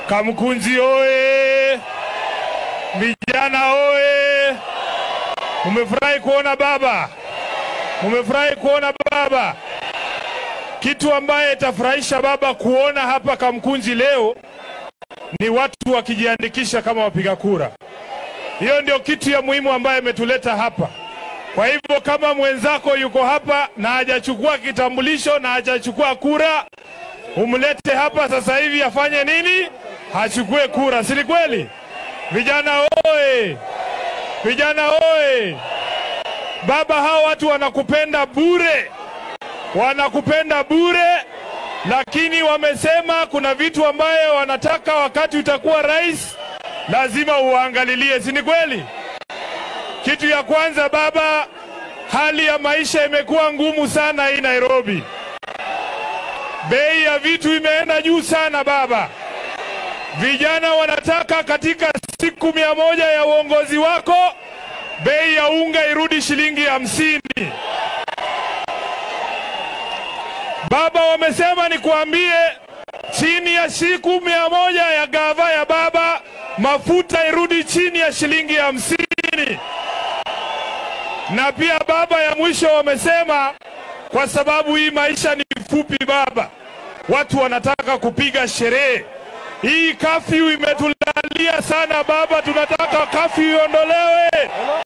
Kamkunji oye! Vijana oye! Mumefurahi kuona baba, mumefurahi kuona baba. Kitu ambaye itafurahisha baba kuona hapa Kamkunji leo ni watu wakijiandikisha kama wapiga kura. Hiyo ndio kitu ya muhimu ambaye imetuleta hapa. Kwa hivyo kama mwenzako yuko hapa na hajachukua kitambulisho na hajachukua kura, umlete hapa sasa hivi afanye nini? Achukue kura, si ni kweli? Vijana oye! Vijana oye! Baba, hao watu wanakupenda bure, wanakupenda bure, lakini wamesema kuna vitu ambayo wanataka wakati utakuwa rais lazima uangalilie, si ni kweli? Kitu ya kwanza baba, hali ya maisha imekuwa ngumu sana hii Nairobi. Bei ya vitu imeenda juu sana baba. Vijana wanataka katika siku mia moja ya uongozi wako bei ya unga irudi shilingi hamsini. Baba, wamesema nikuambie, chini ya siku mia moja ya gava ya baba, mafuta irudi chini ya shilingi hamsini. Na pia baba, ya mwisho wamesema, kwa sababu hii maisha ni fupi baba, watu wanataka kupiga sherehe. Hii kafyu imetulalia sana baba, tunataka kafyu iondolewe.